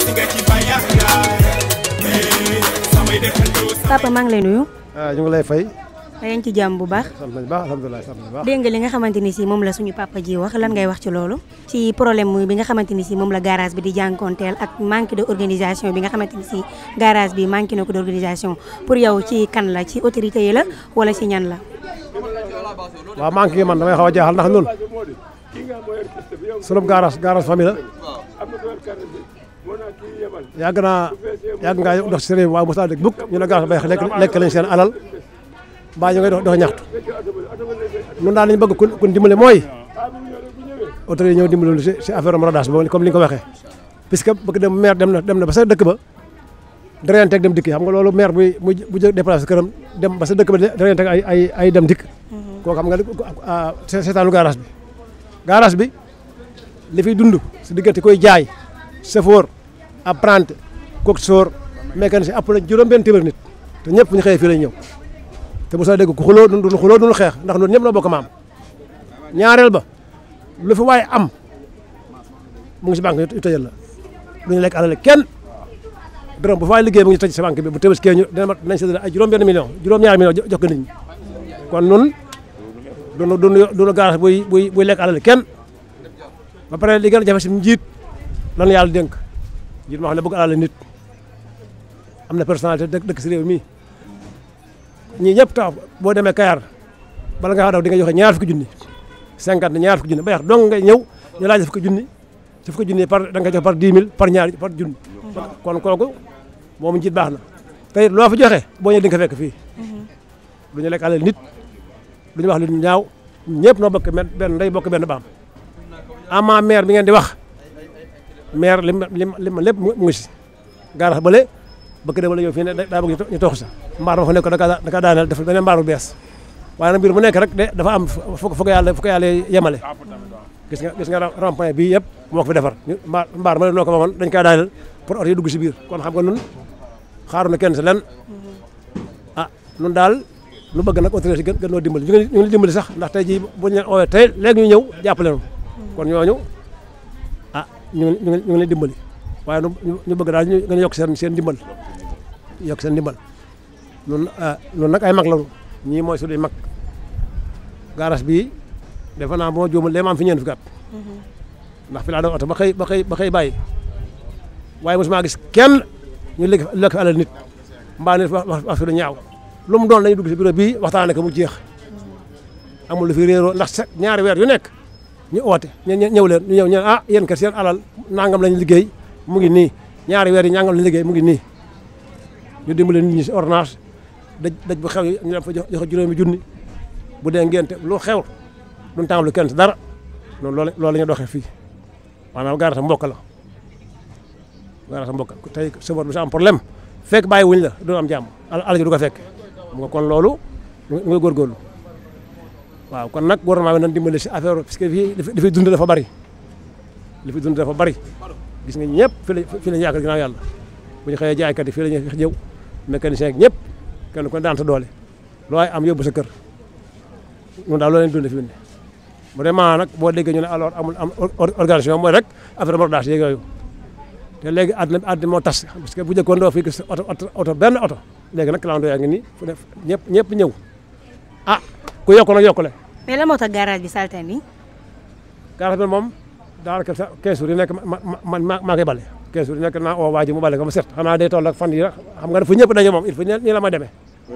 papa maa ngi lay nuyu. ah ñu ngi lay fay. yaa ngi ci jàmm bu baax. sant nañu baax alhamdulilah sant nañu baax. dégg nga li nga xamante ni si moom la suñu papa ji wax lan ngay wax ci loolu. ci problème mu bi nga xamante ni si moom la garage bi di jànkonteel ak manque de organisation bi nga xamante ni si garage bi manqué na ko d' organisation pour yow ci kan la ci autorité yi la wala ci ñan la. waaw manqué gi man damay xaw a jaaxal ndax ñun sunu garage garage famille la yàgg naa yàgg ngaa dox si réew waaye mos naa dégg bukk ñu ne garage bay lekk lekk lañ seen alal mbaa ñu ngay dox dox ñaxtu ñun daal lañu bëgg ku ku dimbale mooy autorité yi ñëw dimbale si si affaire rodage boobu comme li nga ko waxee puisque bëgg dem maire dem na dem na ba sa dëkk ba dareyanteeg dem dikk xam nga loolu maire bu bu bu jë déplacé këram dem ba sa dëkk ba dareyanteeg ay ay ay dem dikk kooku xam nga seetaanu garage bi garage bi li fiy dund si diggante koy jaay chauffeur apprenti coxeur mécanicien ëpp na juróom benn téeméer nit te ñëpp bu ñu xëyee fii lay ñëw te bu soo dégg ku xuloo duñu xuloo duñu xeex ndax ñun ñëpp noo bokk maam ñaareel ba lu fi waaye am mu ngi si banque yu tëjal la duñu lekk alal kenn dërëm bu fa waay liggéey mu ngi tëj si banque bi bu tëbaskee ñu dinañ séddale ay juróom benn million juróom ñaari million jox ko nit ñi kon nun duñu duñu duñu garage buy buy buy lekk alal kenn ba pare li gën a jafe si njiit lan yàlla dénk njiit moo xam ne bëgg alal nit am na personnalité dëkk dëkk si réew mi ñii ñëpp taw boo demee Kayar bala nga daw di nga joxe ñaar fukki junni cinquante ñaar fukki junni ba yax dong ngay ñëw ñu laaj fukki junni ci fukki junni par da nga jox par dix mille par ñaar par junni kon kooku moom njiit baax na te it loo fi joxe boo ñëwee di nga ko fekk fii du ñu lekk alal nit du ñu wax lu ñaaw ñëpp noo bokk benn ndey bokk benn baam ama maire bi ngeen di wax maire lim lim lim lépp mu ngi si gaarax bële bëgg dem la ñëw fii ne daa bëgg ñu toog sa mbaar ma fa nekk da ka daaneel def beneen mbaar bu bees waaye nag mbir mu nekk rek de dafa am fu ko yàlla fu ko yàlla yemale gis nga gis nga rond-point bii yëpp moo ko fi defar mbaar mbaar ma noo ko waxoon dañ kaa daaneel pour oto yi dugg si biir kon xam nga nun xaaru na kenn si len ah nun daal nu bëgg nag autorité gën gën noo dimbali ñu ngi dimbali sax ndax tey jii bu ñu leen oowee tey léegi ñu ñëw jàppale nu kon ñooñu ah ñu ngi ñu ngi leen dimbali waaye ñu bëgg daal ñu gën a yokk seen seen dimbal yokk seen dimbal nun nun nag ay mag lañu ñii mooy suñuy mag garage bii defe naa boo juumul léegi ma am fi ñeent fukki at ndax fi laa doon oto ba xëy ba xëy ba xëy bàyyi waaye mosuma gis kenn ñu lekk lekk fi alal nit mbaa nit wax wax fi lu ñaaw lu mu doon lañu dugg si bureau bii waxtaanee ko mu jeex amul lu fi réeroo ndax sa ñaari weer yu nekk ñu oote ñu ñëw leen ñu ñëw ñu ah yéen kat seen alal nangam lañu liggéey mu ngi nii ñaari weer yi nangam lañu liggéey mu ngi nii ñu dimbale nit ñi si ordonnance daj daj bu xew yi ñu dem fa jox juróomi junni bu dee ngénte lu xew duñ tàmbali kenn si dara noonu loolu loolu la ñu doxee fii maanaam gaara sa mbokk la gaara sa mbokk tey sëbar bi sa am problème fekk bàyyi wuñ la du am jàmm alal ji du ko fekk xam nga kon loolu ñu ngi góorgóorlu waaw kon nag gouvernement bi nañ dimbale si affaire parce que fii li fi dund dafa bari li fi dund dafa bari gis nga ñëpp fi la fi la yaakaar ginnaaw yàlla bu ñu xëyee jaaykat yi fii la ñuy jëw mécanicien ak ñëpp kenn ko daan sa doole loo ay am yóbbu sa kër ñun daal loo leen dund fi mu ne vraiment nag boo déggee ñu ne alors amul am organisation mooy rek affaire mordage yeeg yooyu te léegi àddina àddina moo tas parce que bu njëkkoon doo fi gis oto oto benn oto léegi nag clando yaa ngi nii fu ne ñëpp ñëpp ñëw ah ku yokk nag yokkule mais lan moo tax garage bi salte nii. garage bi moom daanaka sa 15 jours yi nekk ma ma ma maa koy bale 15 jours yi nekk naa oo waa ji mu bale ko ma set xanaa day toll ak fan yi rek xam nga dafa ñëpp daje moom il faut nii la ma demee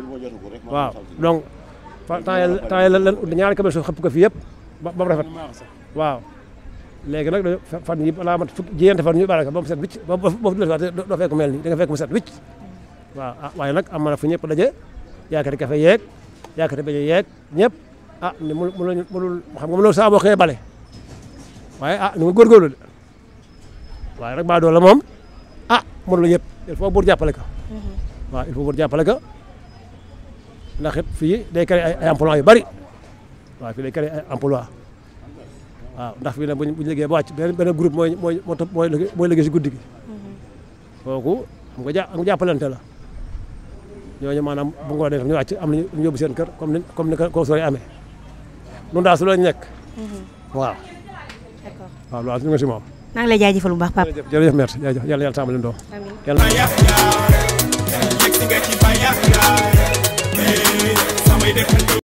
waaw donc temps yii temps yii lan ut ñaari camion suuf xëpp ko fii yëpp ba ba mu rafet waaw léegi nag dañoo fan yi balaa mat fukki jiyante fan ñu bale ko ba mu set wicc ba ba ba doo fekk mel nii da nga fekk mu set wicc waaw ah waaye nag am na fu ñëpp daje yaakaar kafe yeeg yaakaar bajo yeeg ñëpp ah ni mu mënul mënul xam nga mënul saa boo xëyee bale waaye ah ni mu góorgóorlu de waaye rek baa doole moom ah mënul ñëpp il faut buur jàppale ko waaw il faut buur jàppale ko ndax it fii day créé ay ay emploi yu bari waaw fii day créé ay emploi waaw ndax fii nag buñ buñu liggéey ba wàcc benn benn groupe mooy mooy moo topp mooy mooy liggéey si guddi gi kooku xam nga ja am nga jàppalante la ñooñu maanaam bu ngoo dee ñu wàcc am nañu ñu yóbbu seen kër comme ni comme ni ko sooy amee nun daal su la nekk waaw d'accord waaw loolu ñu nga si moom maa ngi lay jaajëfal bu baax papa jërëjëf jërëjëf merci jërëjëf yàlla yàlla tàmbali ndoo amiin yàlla yàq yaa yegg si nga ci